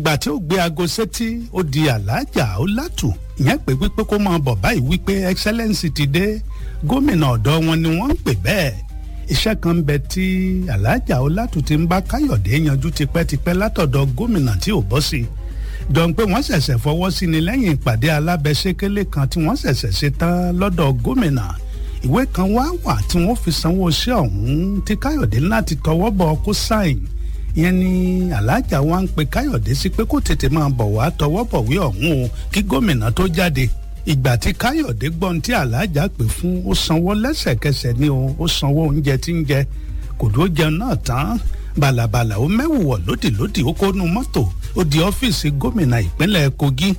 ìgbà tí ó gbé aago sétí ó di aláàjà ó látù ìyẹn pé wípé kó máa bọ̀ báyìí wípé excellence ti dé gómìnà ọ̀dọ́ wọn ni wọ́n ń pè bẹ́ẹ̀ iṣẹ́ kan bẹ tí aláàjà ó látù ti ń bá káyọ̀dé yanjú tipẹ́tipẹ́ látọ̀dọ̀ gómìnà tí ò bọ́ sí i jọ pé wọ́n ṣẹ̀ṣẹ̀ fọwọ́ sí ni lẹ́yìn ìpàdé alábẹ́sẹ́kẹ́lé kan tí wọ́n ṣẹ̀ṣẹ̀ ṣe tán lọ́dọ̀ gómìnà ìwé kan wá wà tí wọ́n fi sanwó iṣẹ́ ọ̀hún tí káyọ̀dé láti tọwọ́ bọ̀ kó sáìn ìyẹn ni aláàjà wa ń pe káyọ̀dé sí pé kó tètè máa bọ̀ wá tọwọ́ bọ̀wé ọ̀hún o kí gómìnà tó jáde ìgbà tí káyọ̀dé gbọ́n tí aláàjà pè fún ó sanwó lẹ́sẹ̀kẹsẹ̀ ni o ó sanwó oúnjẹ tí ń jẹ kò dó jẹun náà tán bàlàbàlà ó mẹ́wùwọ̀ lódìlódì ó kó nu mọ́tò ó di ọ́fíìsì gómìnà ìpínlẹ̀ kogi